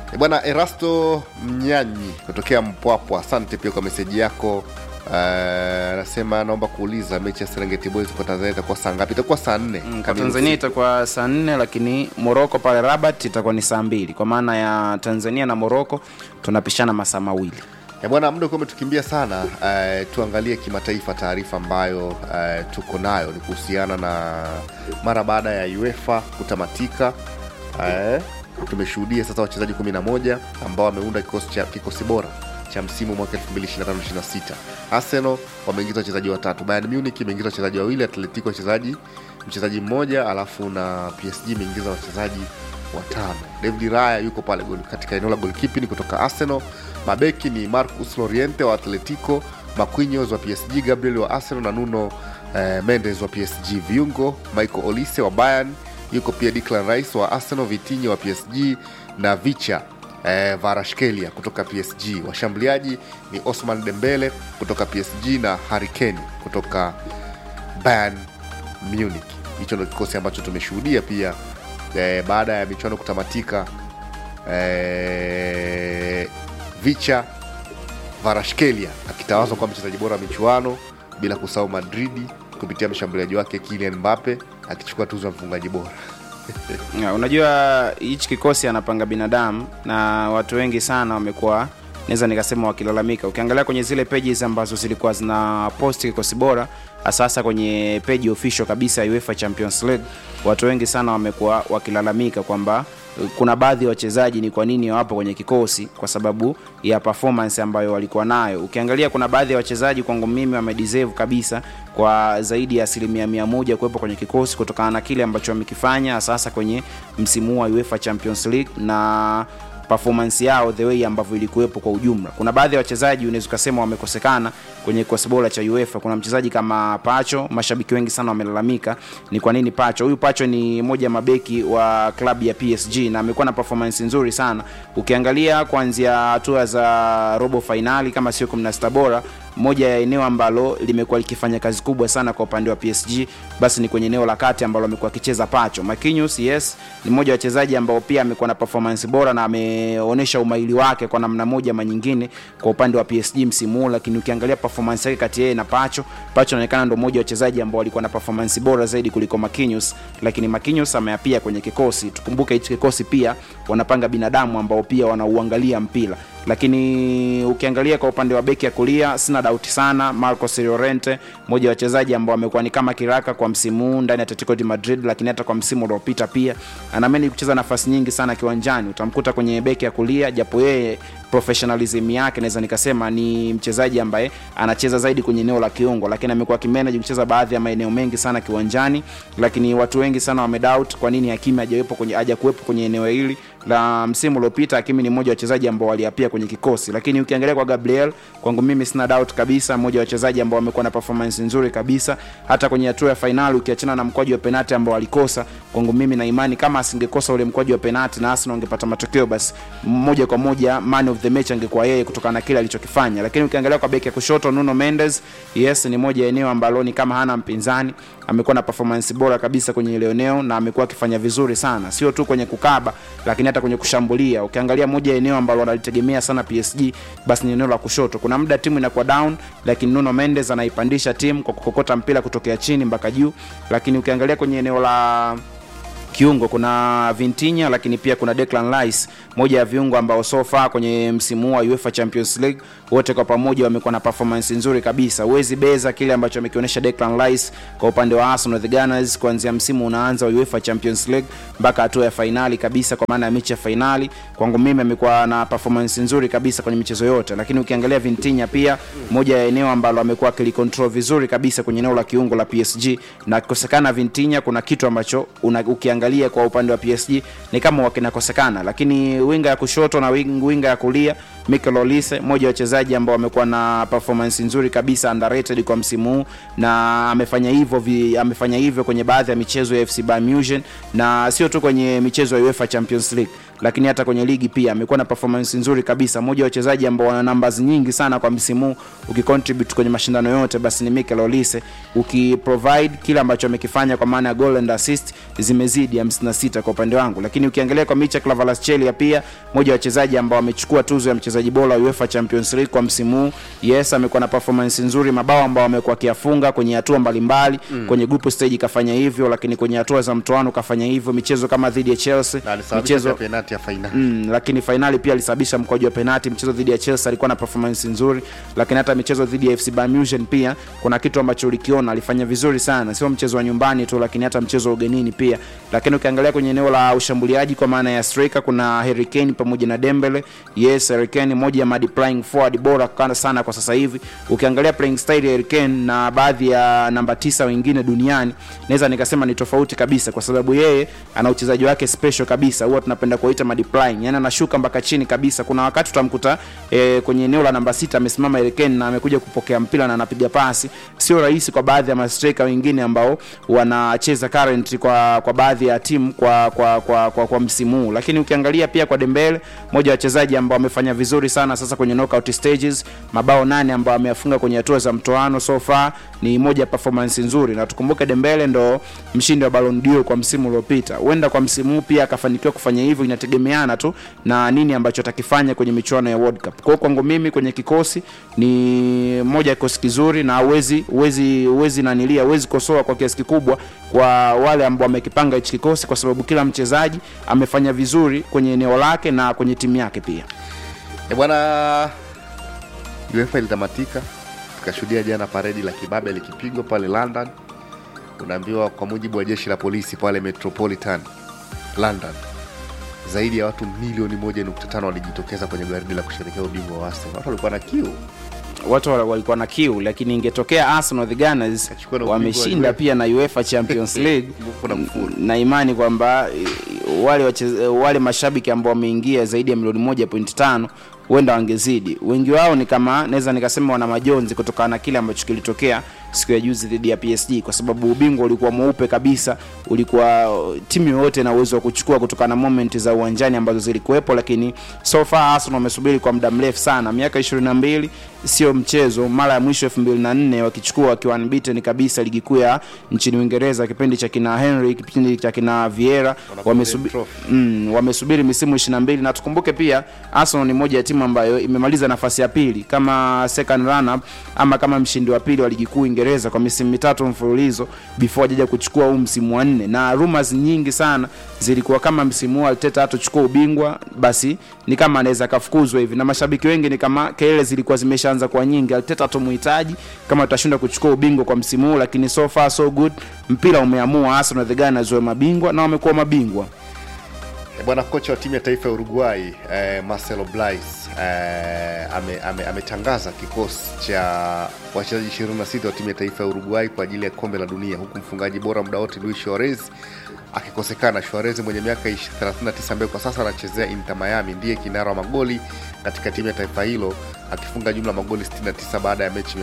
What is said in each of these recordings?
E bwana Erasto Mnyanyi kutokea Mpwapwa, asante pia kwa meseji yako. Eh, Anasema naomba kuuliza mechi ya Serengeti Boys kwa Tanzania itakuwa saa ngapi? Itakuwa saa nne Mm, kwa kamili tanzania usiku. itakuwa saa nne lakini moroko pale rabat itakuwa ni saa mbili kwa maana ya tanzania na moroko tunapishana masaa mawili E bwana, muda ukiwa umetukimbia sana. Eh, tuangalie kimataifa, taarifa ambayo eh, tuko nayo ni kuhusiana na mara baada ya UEFA kutamatika. Eh, tumeshuhudia sasa wachezaji 11 ambao wameunda kikosi, cha, kikosi bora cha msimu mwaka 2025-26. Arsenal wameingiza wachezaji watatu, Bayern Munich imeingiza wachezaji wawili, Atletico wachezaji mchezaji mmoja, alafu na PSG imeingiza wachezaji watano. David Raya yuko pale gol, katika eneo la goalkeeping kutoka Arsenal. Mabeki ni Marcus Loriente wa Atletico, Marquinhos wa PSG, Gabriel wa Arsenal na Nuno eh, Mendes wa PSG. Viungo Michael Olise wa Bayern, yuko pia Declan Rice wa Arsenal, Vitinho wa PSG na Vicha eh, Varashkelia kutoka PSG. Washambuliaji ni Osman Dembele kutoka PSG na Harry Kane kutoka Bayern Munich. Hicho ndo kikosi ambacho tumeshuhudia pia eh, baada ya michuano kutamatika. Eh, Vicha Varashkelia akitawazwa kuwa mchezaji bora wa michuano, bila kusahau Madridi kupitia mshambuliaji wake Kylian Mbappe akichukua tuzo ya mfungaji bora. Ya, unajua hichi kikosi anapanga binadamu na watu wengi sana wamekuwa naweza nikasema wakilalamika ukiangalia kwenye zile pages ambazo zilikuwa zina post kikosi bora sasa kwenye peji official kabisa ya UEFA Champions League watu wengi sana wamekuwa wakilalamika kwamba eh, kuna baadhi ya wachezaji ni kwa nini wapo kwenye kikosi kwa sababu ya performance ambayo walikuwa nayo ukiangalia kuna baadhi ya wachezaji kwangu mimi wamedeserve kabisa kwa zaidi ya asilimia mia moja kuwepo kwenye kikosi kutokana na kile ambacho wamekifanya sasa kwenye msimu huu wa UEFA Champions League na performance yao the way ambavyo ilikuwepo kwa ujumla. Kuna baadhi ya wachezaji unaweza ukasema wamekosekana kwenye kikosi bora cha UEFA. Kuna mchezaji kama Pacho, mashabiki wengi sana wamelalamika ni kwa nini Pacho. Huyu Pacho ni moja ya mabeki wa klabu ya PSG na amekuwa na performance nzuri sana. Ukiangalia kuanzia hatua za robo fainali kama sio 16 bora moja ya eneo ambalo limekuwa likifanya kazi kubwa sana kwa upande wa PSG basi ni kwenye eneo la kati ambalo amekuwa akicheza Pacho. Marquinhos yes, ni mmoja wa wachezaji ambao pia amekuwa na performance bora na ameonyesha umahiri wake kwa namna moja ama nyingine kwa upande wa PSG msimu huu, lakini ukiangalia performance yake kati yeye na Pacho, Pacho anaonekana ndio mmoja wa wachezaji ambao walikuwa na performance bora zaidi kuliko Marquinhos, lakini Marquinhos ameapia kwenye kikosi. Tukumbuke hichi kikosi pia wanapanga binadamu ambao pia wanauangalia mpira lakini ukiangalia kwa upande wa beki ya kulia sina dauti sana Marcos Llorente mmoja wa wachezaji ambao amekuwa ni kama kiraka kwa msimu huu ndani ya Atletico de Madrid lakini hata kwa msimu uliopita pia anameni kucheza nafasi nyingi sana kiwanjani utamkuta kwenye beki ya kulia japo yeye professionalism yake naweza nikasema ni mchezaji ambaye anacheza zaidi kwenye eneo la kiungo lakini amekuwa akimanage kucheza baadhi ya maeneo mengi sana kiwanjani lakini watu wengi sana wamedoubt kwa nini Hakimi hajawepo kwenye hajakuwepo kwenye eneo hili la msimu uliopita Hakimi ni mmoja wa wachezaji ambao waliapia kwenye kikosi, lakini ukiangalia kwa Gabriel, kwangu mimi sina doubt kabisa, mmoja wa wachezaji ambao wamekuwa na performance nzuri kabisa, hata kwenye hatua ya fainali, ukiachana na mkwaju wa penati ambao alikosa, kwangu mimi na imani kama asingekosa ule mkwaju wa penati na Arsenal angepata matokeo, basi moja kwa moja man of the match angekuwa yeye kutokana na kile alichokifanya. Lakini ukiangalia kwa beki ya kushoto Nuno Mendes, yes, ni moja ya eneo ambalo ni kama hana mpinzani, amekuwa na performance bora kabisa kwenye ile eneo na amekuwa akifanya vizuri sana, sio tu kwenye kukaba, lakini hata kwenye kushambulia. Ukiangalia moja ya eneo ambalo wanalitegemea sana PSG, basi ni eneo la kushoto. Kuna muda timu inakuwa down, lakini Nuno Mendes anaipandisha timu kwa kukokota mpira kutokea chini mpaka juu. Lakini ukiangalia kwenye eneo la kiungo kuna Vintinya lakini pia kuna Declan Rice, moja ya viungo ambao so far kwenye msimu huu wa UEFA Champions League wote kwa pamoja wamekuwa na performance nzuri kabisa. Huwezi beza kile ambacho amekionyesha Declan Rice kwa upande wa Arsenal the Gunners kuanzia msimu unaanza wa UEFA Champions League mpaka hatua ya fainali kabisa, kwa maana ya mechi ya fainali. Kwangu mimi amekuwa na performance nzuri kabisa kwenye michezo yote, lakini ukiangalia Vintinya pia moja ya eneo ambalo amekuwa akilicontrol vizuri kabisa kwenye eneo la kiungo la PSG, na akikosekana Vintinya kuna kitu ambacho una, ukiangalia kwa upande wa PSG ni kama wakinakosekana, lakini winga ya kushoto na wing- winga ya kulia Mikel Olise, mmoja wa wachezaji ambao wamekuwa na performance nzuri kabisa, underrated kwa msimu huu, na amefanya hivyo vi, amefanya hivyo kwenye baadhi ya michezo ya FC Bayern Munich na sio tu kwenye michezo ya UEFA Champions League lakini hata kwenye ligi pia amekuwa na performance nzuri kabisa. Mmoja wa wachezaji ambao wana numbers nyingi sana kwa msimu huu, ukicontribute kwenye mashindano yote, basi ni Mikel Olise. Ukiprovide kile ambacho amekifanya kwa maana ya goal and assist zimezidi zaidi ya 56 kwa upande wangu lakini ukiangalia kwa Micha Kvaratskhelia pia moja wa wachezaji ambao wamechukua tuzo ya mchezaji bora wa UEFA Champions League kwa msimu huu yes amekuwa na performance nzuri mabao ambao amekuwa akiyafunga kwenye hatua mbalimbali mm. kwenye group stage kafanya hivyo lakini kwenye hatua za mtoano kafanya hivyo michezo kama dhidi ya Chelsea na alisababisha michezo pia penalti ya fainali Mm, lakini fainali pia alisababisha mkwaju wa penati mchezo dhidi ya chelsea alikuwa na performance nzuri lakini hata michezo dhidi ya fc Bayern Munich pia kuna kitu ambacho ulikiona alifanya vizuri sana sio mchezo wa nyumbani tu lakini hata mchezo wa ugenini pia lakini ukiangalia kwenye eneo la ushambuliaji kwa maana ya striker kuna Harry Kane pamoja na Dembele yes Harry Kane moja ya madi playing forward bora kana sana kwa sasa hivi ukiangalia playing style ya Harry Kane na baadhi ya namba tisa wengine duniani naweza nikasema ni tofauti kabisa kwa sababu yeye ana uchezaji wake special kabisa huwa tunapenda kuita madi playing yani anashuka mpaka chini kabisa kuna wakati utamkuta e, kwenye eneo la namba sita amesimama Harry Kane na amekuja kupokea mpira na anapiga pasi sio rahisi kwa baadhi ya mastreka wengine ambao wanacheza current kwa kwa baadhi ya timu kwa kwa kwa, kwa, kwa msimu huu lakini ukiangalia pia kwa Dembele moja wa wachezaji ambao wamefanya vizuri sana sasa kwenye knockout stages mabao nane ambao ameyafunga kwenye hatua za mtoano so far ni moja ya performance nzuri na tukumbuke Dembele ndo mshindi wa Ballon d'Or kwa msimu uliopita huenda kwa msimu huu pia akafanikiwa kufanya hivyo inategemeana tu na nini ambacho atakifanya kwenye michuano ya World Cup kwa hiyo kwangu mimi kwenye kikosi ni moja ya kikosi kizuri na uwezi uwezi uwezi nanilia uwezi kosoa kwa kiasi kikubwa kwa wale ambao wamekipanga hichi kikosi kwa sababu kila mchezaji amefanya vizuri kwenye eneo lake na kwenye timu yake pia e bwana UEFA ilitamatika tukashuhudia jana paredi la kibabe likipigwa pale London unaambiwa kwa mujibu wa jeshi la polisi pale Metropolitan London zaidi ya watu milioni moja nukta tano walijitokeza kwenye gwaridi la kusherekea ubingwa wa Arsenal. Watu walikuwa na kiu watu wa- walikuwa na kiu lakini ingetokea Arsenal the Gunners Kachukua na ubingwa wa wameshinda UEFA. pia na UEFA Champions League Kuna mfuru. na imani kwamba eh, wale wacheze, wale mashabiki ambao wameingia zaidi ya milioni moja point tano huenda wangezidi wengi wao ni kama naweza nikasema wana majonzi kutokana na kile ambacho kilitokea siku ya juzi dhidi ya PSG kwa sababu ubingwa ulikuwa mweupe kabisa ulikuwa timu yoyote na uwezo wa kuchukua kutokana na moment za uwanjani ambazo zilikuwepo lakini so far Arsenal wamesubiri kwa muda mrefu sana miaka 22 sio mchezo mara ya mwisho 2004 wakichukua wakiwa unbeaten kabisa ligi kuu ya nchini Uingereza kipindi cha kina Henry kipindi cha kina Vieira wamesubiri trophy. mm, wamesubiri misimu 22 na tukumbuke pia Arsenal ni moja ya timu ambayo imemaliza nafasi ya pili kama second runner up ama kama mshindi wa pili wa ligi kuu Uingereza kwa misimu mitatu mfululizo before hajaja kuchukua huu msimu wa nne na rumors nyingi sana zilikuwa kama msimu huu Arteta hatochukua ubingwa basi ni kama anaweza akafukuzwa hivi na mashabiki wengi ni kama kelele zilikuwa zimeshaanza kwa nyingi Arteta tumuhitaji kama tutashindwa kuchukua ubingwa kwa msimu huu lakini so far so good mpira umeamua Arsenal the Gunners wawe mabingwa na wamekuwa mabingwa E bwana kocha wa timu ya taifa ya Uruguay eh, Marcelo Blais eh, ame- ame- ametangaza kikosi cha wachezaji 26 wa timu ya taifa ya Uruguay kwa ajili ya kombe la dunia, huku mfungaji bora muda wote Luis Suarez akikosekana. Suarez mwenye miaka 39 ambaye kwa sasa anachezea Inter Miami ndiye kinara wa magoli katika timu ya taifa hilo akifunga jumla magoli 69 baada ya mechi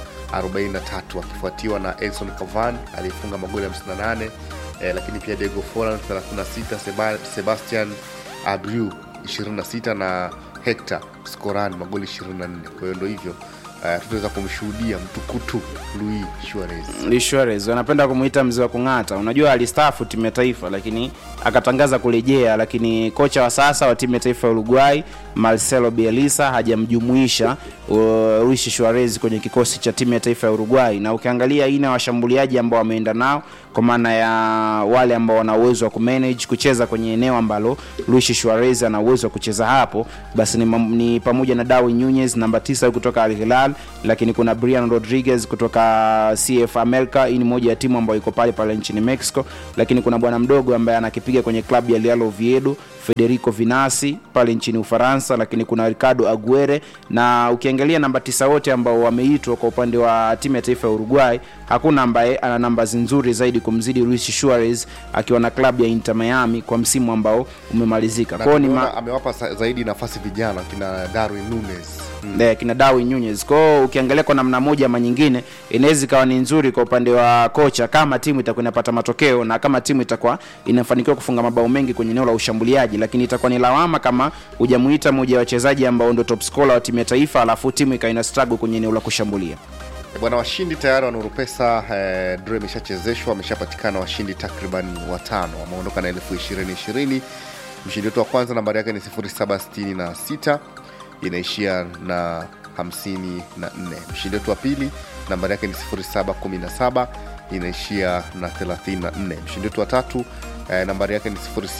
143 akifuatiwa na Edson Cavani aliyefunga magoli 58 eh, lakini pia Diego Forlan 36, Seba, Sebastian Abreu 26 na Hector Scoran magoli 24. Kwa hiyo ndo hivyo uh, tutaweza kumshuhudia mtukutu Luis Suarez. Luis Suarez wanapenda kumuita mzee wa kung'ata. Unajua alistaafu timu ya taifa lakini akatangaza kurejea, lakini kocha wa sasa wa timu ya taifa ya Uruguay Marcelo Bielsa hajamjumuisha uh, Luis Suarez kwenye kikosi cha timu ya taifa ya Uruguay, na ukiangalia aina ya washambuliaji ambao wameenda nao, kwa maana ya wale ambao wana uwezo wa kumanage kucheza kwenye eneo ambalo Luis Suarez ana uwezo wa kucheza hapo, basi ni, mam- ni pamoja na Darwin Nunez namba 9 kutoka Al Hilal, lakini kuna Brian Rodriguez kutoka CF America. Hii ni moja ya timu ambayo iko pale pale nchini Mexico, lakini kuna bwana mdogo ambaye anakipiga kwenye klabu ya Real Oviedo Federico Vinasi pale nchini Ufaransa, lakini kuna Ricardo Aguere na ukiangalia namba tisa wote ambao wameitwa kwa upande wa timu ya taifa ya Uruguay, hakuna ambaye ana namba nzuri zaidi kumzidi Luis Suarez akiwa na klabu ya Inter Miami kwa msimu ambao umemalizika. Na Kwao ni tumeona ma, amewapa sa- zaidi nafasi vijana kina Darwin Nunes mm. eh, kina Darwin Nunez. Kwao ukiangalia kwa namna moja ama nyingine, inaweza ikawa ni nzuri kwa upande wa kocha kama timu itakuwa inapata matokeo na kama timu itakuwa inafanikiwa kufunga mabao mengi kwenye eneo la ushambuliaji, lakini itakuwa ni lawama kama hujamuita mmoja wa wachezaji ambao ndio top scorer wa timu ya taifa, alafu timu ikawa ina struggle kwenye eneo la kushambulia. E bwana, washindi tayari wa Nuru Pesa eh, draw imeshachezeshwa, wameshapatikana washindi takriban watano, wameondoka na elfu ishirini ishirini. Mshindi wetu wa kwanza nambari yake ni 0766 inaishia na 54. Mshindi wetu wa pili nambari yake ni 0717 inaishia na 34. Mshindi wetu wa tatu eh, nambari yake ni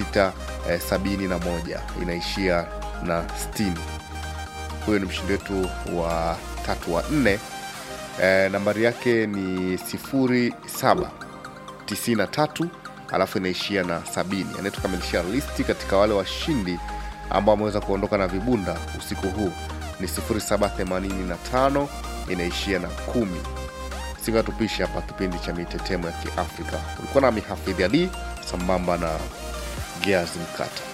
0671 inaishia na 60. Huyo ni mshindi wetu wa tatu wa nne eh, nambari yake ni 0793 alafu inaishia na 70. Anayetukamilishia listi katika wale washindi ambao wameweza kuondoka na vibunda usiku huu ni 0785 inaishia na kumi. Singatupishi hapa kipindi cha mitetemo ya Kiafrika. Ulikuwa nami Hafidh Ali sambamba na Geazi Mkata.